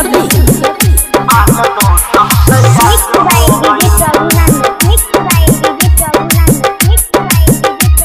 Musabbi. Mixed by DJ Prabhunan. Mixed by DJ Prabhunan. Mixed by DJ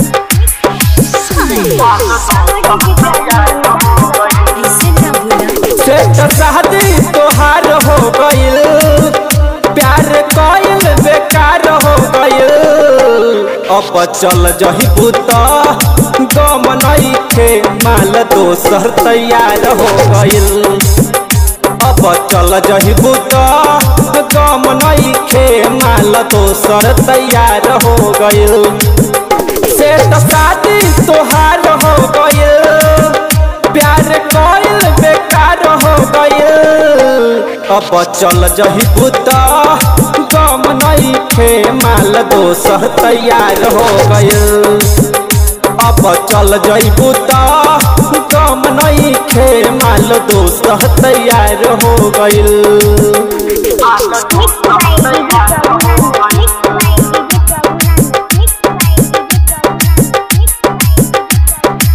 ऐसे ना भूला सेठ शादी तोहार हो गइल प्यार कइल बेकार हो गइल अब चल जही पुता गम नइखे माल दोसर तैयार हो गइल अब चल जही पुता गम नइखे माल दोसर तैयार हो गइल सेठ शादी तोहार हो गइल प्यार कइल बेकार हो गइल अब चल जही पुता गम नइखे माल दोसर तैयार हो गइल अब चल जइबू त गम नइखे माल दोसर तैयार हो गइल Mixed by DJ Prabhunan. Mixed by DJ Prabhunan. Mixed by DJ Prabhunan. Mixed by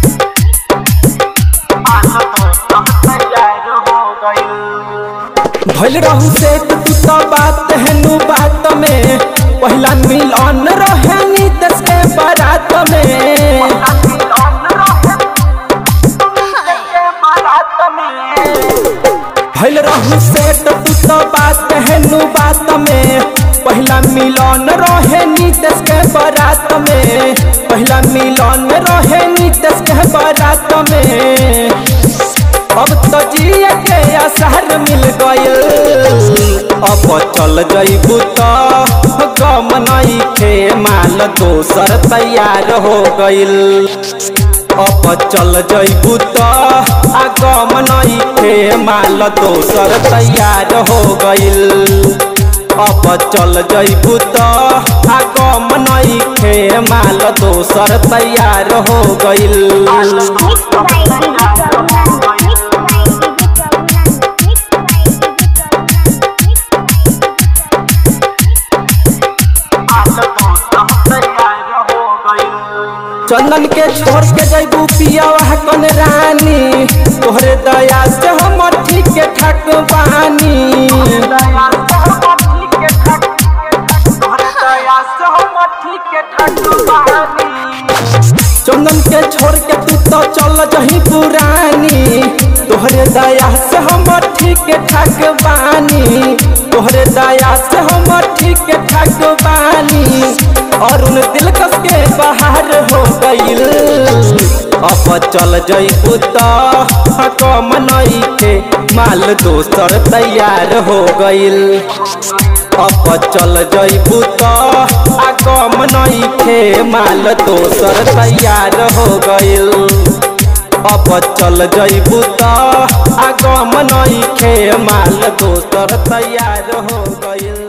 भइल रहू से तू तो बात हेनु बात में पहिला मिलन रहे नीतस के बारात में भइल रहू से तू तो बात हेनु बात में पहिला मिलन रहे नीतस के बारात में पहिला मिलन रहे नीतस के बारात में अब तो जिए के असहर मिल गइल अब चल जइबू त गम नइखे माल दोसर तैयार हो गइल अब चल जइबू त आ गम नइखे माल दोसर तैयार हो गइल अब चल जइबू त आ गम नइखे माल दोसर तैयार हो गइल Mixed by DJ Prabhunan. Mixed by DJ Prabhunan. Mixed by DJ Prabhunan. Mixed by चंदन के छोड़ के जैबू पिया कन रानी तोहरे दया से हम ठीक ठाक बानी चंदन के छोड़ के तू तो चल जही पुरानी तोहरे दया से हम ठीक ठाक बानी तोहरे दया से हम ठीक ठाक बानी और उन दिलकश के बाहर हो गइल अब चल जइबू त कम नइखे माल दोसर तैयार हो गइल अब चल जइबू त आ कम नइखे माल दोसर तैयार हो गइल अब चल जइबू त आ गम नइखे माल दोसर तैयार हो गइल